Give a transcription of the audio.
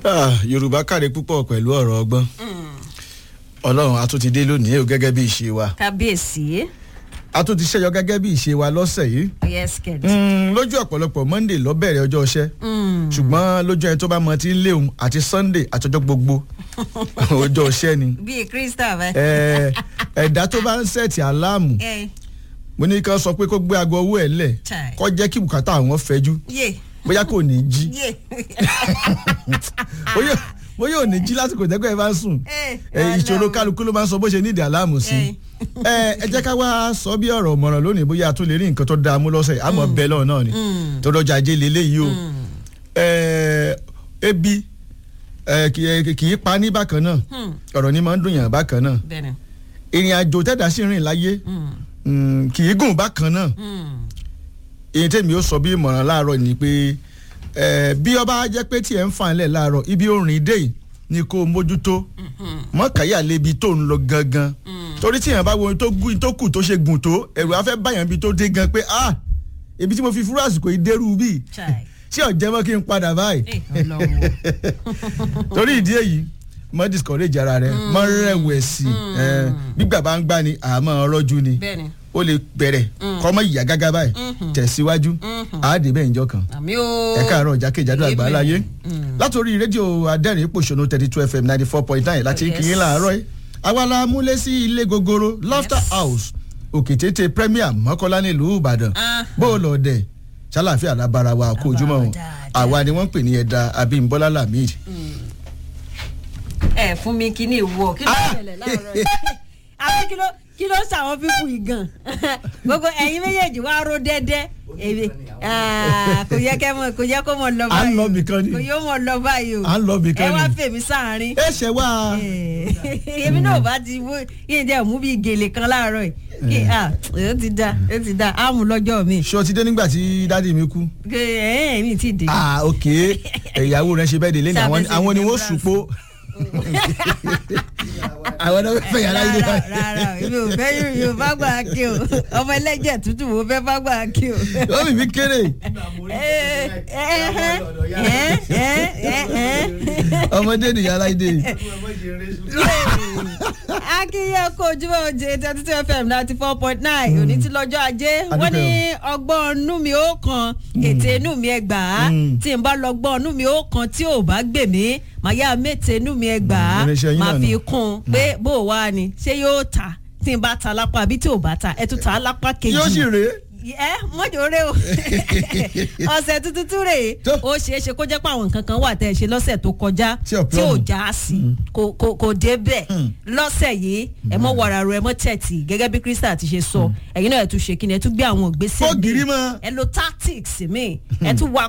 Ah, yorùbá kàre púpọ̀ pẹ̀lú ọ̀rọ̀ ọgbọ́n ọlọ́run a tún ti dé lónìí o gẹ́gẹ́ bí ìṣe wa kábíyèsí a tún ti ṣẹ́yọ gẹ́gẹ́ bí ìṣe wa lọ́sẹ̀ yìí yes kid. Mm, lójú ọ̀pọ̀lọpọ̀ monday ló bẹ̀rẹ̀ ọjọ́ iṣẹ́ ṣùgbọ́n lójú ẹni tó bá mọ ti ń léwu àti sunday àtọjọ́ gbogbo ọjọ́ iṣẹ́ ni bíi crystal bẹ́ẹ̀. Eh, ẹ̀dá tó bá ń sẹ̀tì aláàmù ẹ mo ní kí wọ́n sọ pé kó gbé aago owó ẹ̀ lẹ̀ Chai. kó jẹ́ kí bùkátà àwọn fẹjú yé bóyá kò ní jí yé. bóyá bóyá ò ní jí lásìkò tẹ́kọ̀ ẹ̀ bá ń sùn Eh, ẹ, ìṣòro kálukú ló máa ń sọ bó ṣe nídìí aláàmù sí ẹ ẹ jẹ́ ká wá sọ bí ọ̀rọ̀ ọ̀mọ̀ràn lónìí bóyá a tún lè rí nǹkan tó dáa mú lọ́sẹ̀ àmọ́ bẹ́ẹ̀ lọ́wọ́ náà ni tó lọ́jà ajé lélẹ́yìí o ẹ, ebi ẹ, kì í- kì í pa ní bákan náà ọ̀rọ̀ ni máa ń dùn yàn bákan náà bẹ́ẹ̀ni. ìrìn àjò tẹ́dá sí rìn láyé mm, kì í gùn bákan náà èyí tèmi ó sọ bí ìmọ̀ràn láàárọ̀ ni pé ẹ, bí ọba jẹ́ pé tí ẹ̀ ń fà ń lẹ̀ láàárọ̀ ibi orin dé yìí ni kó o mójútó mọ́kàyà lébi tó ń lọ gangan torí tí èèyàn bá wo ohun tó gùn tó kù tó ṣe gùn tó ẹ̀rù afẹ́ báyàn bí tó dé gan pé ah ibi tí mo fi fúrú àsìkò yìí dérú bíi Chai. ṣé ọ̀jẹ̀ mọ́ kí n padà báyìí Eh, Ọlọ́run. torí ìdí èyí mọ discourage ara rẹ mọ rẹ̀wẹ̀sì ẹ, gbígbà bá ń gbá ni àmọ́ ọrọ́jú ni bẹ́ẹ̀ni. ó lè bẹ̀rẹ̀ kọ́mọ ìyá gágá báyìí tẹ̀síwájú àádé bẹ́ẹ̀ njọ́ kan àmì o. ẹ káàárọ̀ jákèjádò Amen. àgbáláyé látòrí rédíò adẹ́rìn pòṣónú thirty two fm ninety four point nine láti Yes. kì í láàárọ̀ yìí àwa la múlé sí ilé gogoro laughter Yes. house òkètété premier mọ́kọ́lá nílùú ìbàdàn Ah. bó o lọ dẹ̀ ṣàlàfíà lábára wa kó ojúmọ́ wọn dáadáa. àwa ni wọ́n ń pè ní ẹ̀dá abímbọ́lá lamid ẹ fún mi kí ni ìwọ kí ló ṣẹlẹ̀ láàárọ̀ yìí. àbí kí ló kí ló ṣàwọn fífù yìí gan gbogbo ẹ̀yin méjèèjì wá ró dẹ́dẹ́ èmi ah, kò yẹ kẹ́ mọ̀ kò yẹ kó mọ̀ lọ À ń báyìí lọ o. bìkan ni. kò yóò mọ̀ lọ báyìí o À ń lọ bìkan ẹ wá ni. fèmí sáàárín ẹ ṣẹ wá èmi náà bá ti wó yín jẹ́ mú bí gèlè kan láàárọ̀ yìí kí ah ó ti da ó ti da á mú lọ́jọ́ mi ṣé o ti dé nígbà tí dádì mi kú ẹ ẹ mi ti dé. ah ok ìyàwó rẹ ṣe bẹ́ẹ̀ dé lẹ́nu àwọn Sábẹ́ àwọn ni sí wọ́n ní sùpó àwọn náà fẹ́ yàrá ilé rárá báyìí. rárá èmi ò fẹ́ yóò bá gbà kí o ọmọ ẹlẹ́jẹ̀ tútù mo fẹ́ bá gbà kí o. ó bì mí kéré ọmọdé nìyá aláìdé akínyẹ kó ojúmọ́ oje thirty two fm ninety four point nine òní tí lọ́jọ́ ajé wọ́n ní ọgbọ́n inú mi ó kan ètè inú mi ẹ gbà á Mm. tí n bá lọ́gbọ́n inú mi ó kan tí ò bá gbè mí màá yá mẹ́tẹ̀ inú mi ẹ gbà á Mm, irinṣẹ́ yín màá náà fi nù. kún un pé bó o wá ni ṣé yóò ta tí n bá ta lápá àbí tí ò bá ta ẹ tún ta lápá kejì yóò sì rèé ẹ mọ́jọ́ rẹ o ọ̀sẹ̀ tuntun tún rèé Tó. ó ṣeé ṣe kó jẹ́ pé àwọn nǹkan kan wà tẹ́ ẹ ṣe lọ́sẹ̀ tó kọjá Tí ò tí ò plumb. já sí kò kò kò dé bẹ́ẹ̀ Mm. lọ́sẹ̀ yìí ẹ mọ́ wàrà rẹ mọ́ tẹ̀tì gẹ́gẹ́ bí Crystal ti ṣe sọ ẹ̀yin náà ẹ tún ṣe kí ni ẹ tún gbé àwọn ìgbésẹ̀ Ó gírí míì. mọ́. ẹ lo tactics mi ẹ tún wá